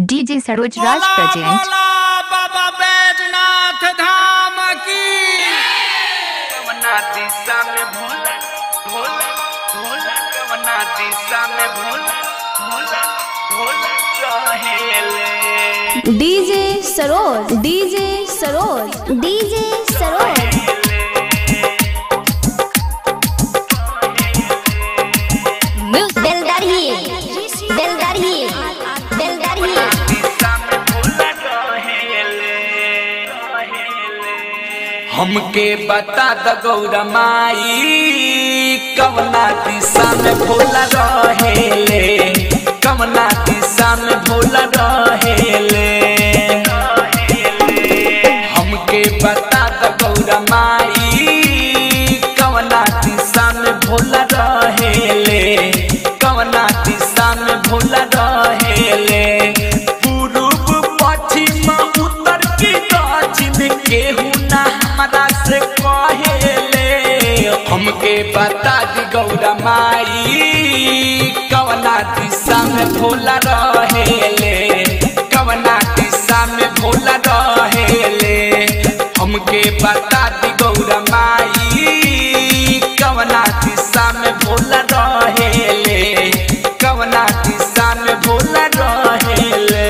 DJ Saroj Raj बोला present बोला बाबा बैजनाथ धाम की कवना दिशा में भोला भोला भोला कवना दिशा में भोला भोला भोला रहेले DJ Saroj DJ Saroj DJ Saroj दिलदार ही दिलदार ही दिलदार ही दिशा में भोला रहेले रहेले हमके बता द गौरा माई कवना दिशा में भोला रहेले कवना दिशा में भोला रहेले हमके बता द गौरा माई कवना दिशा में भोला रहेले कवना दिशा में भोला रहेले पूर्व पश्चिम उत्तर की दक्षिण केहू ना हमरा से कहेले हमके बता दी गौरा माई कवना दिशा में भोला रहेले कवना दिशा में भोला रहेले हमके बता दी गौरा माई कवना दिशा में भोला रहेले कवना दिशा में भोला रहेले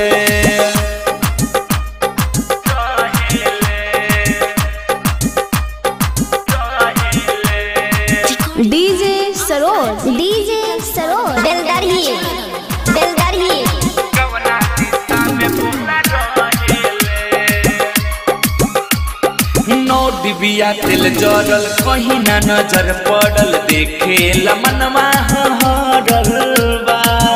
डीजे सरोज डीजे सरोज दिलदार ही दिलदार ही कवना दिशा में भोला रहेले नौ डिबिया तेल जरल कहीं ना नजर पड़ल देखे मनवा हरल बा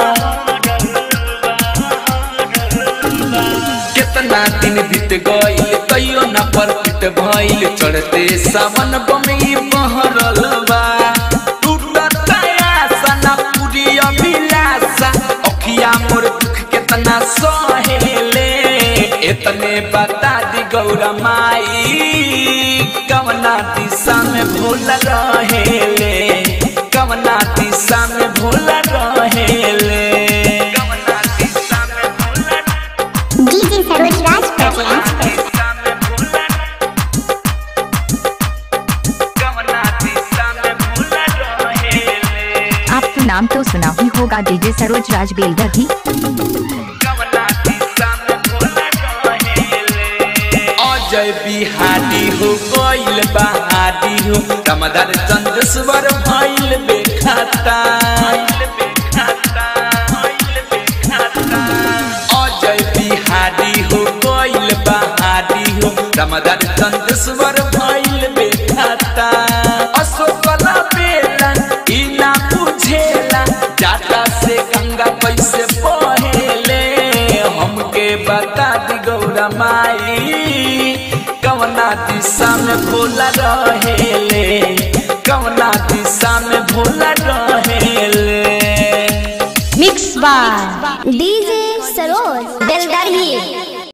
कितना दिन बीत गईल तैयो न परफिट भइल चढ़ते सावन बमी बहरल बा टूटत आशा न पूरी अभिलाषा अखिया मोर दुख कितना सहेले इतने बता दी गौरा माई कवना दिशा में भोला रहेले कवना दिशा में भोला रहेले कवना दिशा में भोला डीजे सरोज राज प्रेजेंट दिशा में भोला कवना दिशा में भोला रहेले आपको नाम तो सुना ही होगा DJ सरोज राज बेलदर ही कवना दिशा में भोला रहेले अजय बिहारी हो गइल बहारी हो रमदार चंद्रस्वर भइल बेखाता अजय बिहारी हो गइल बहारी हो रमदार चंद्रस्वर भइल बेखाता अशोकला बेला ई ना बुझेला जाता से गंगा कैसे बहेले हमके बता दी गौरा माई कवना दिशा में भोला रहेले कवना